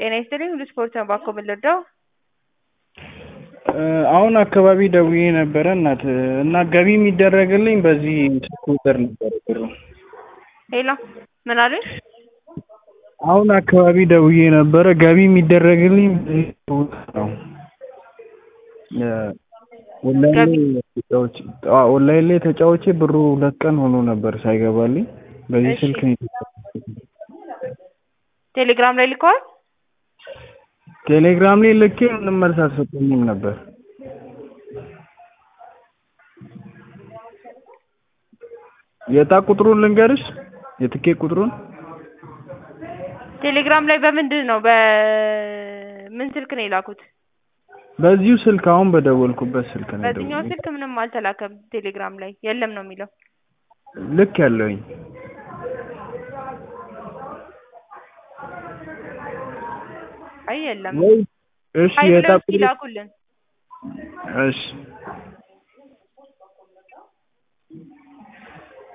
ጤና ይስጥልኝ ሁሉ ስፖርት ነው ባኮ የምንረዳው? አሁን አካባቢ ደውዬ ነበረ እናት እና ገቢ የሚደረግልኝ በዚህ ስልክ ቁጥር ነበረ ብሩ። ሄሎ ምን አሉኝ? አሁን አካባቢ ደውዬ ነበረ ገቢ የሚደረግልኝ በዚህ ስልክ ቁጥር ነው። ኦንላይን ላይ ተጫውቼ አዎ ኦንላይን ላይ ተጫውቼ ብሩ ሁለት ቀን ሆኖ ነበር ሳይገባልኝ በዚህ እሺ። ስልክ ነው የተጫወትኩት። ቴሌግራም ላይ ልከዋል? ቴሌግራም ላይ ልኬ ምንም መልስ አልሰጡኝም ነበር። የዕጣ ቁጥሩን ልንገርሽ የትኬት ቁጥሩን ቴሌግራም ላይ በምንድን ነው በምን ስልክ ነው የላኩት? በዚሁ ስልክ አሁን በደወልኩበት ስልክ ነው በዚህኛው የደወልኩት። ስልክ ምንም አልተላከም ቴሌግራም ላይ የለም ነው የሚለው። ልክ ያለውኝ አይ የለም። ወይ እሺ ሀይ የዕጣ ብለው እስኪ ቁጥሩ ላኩልን። እሺ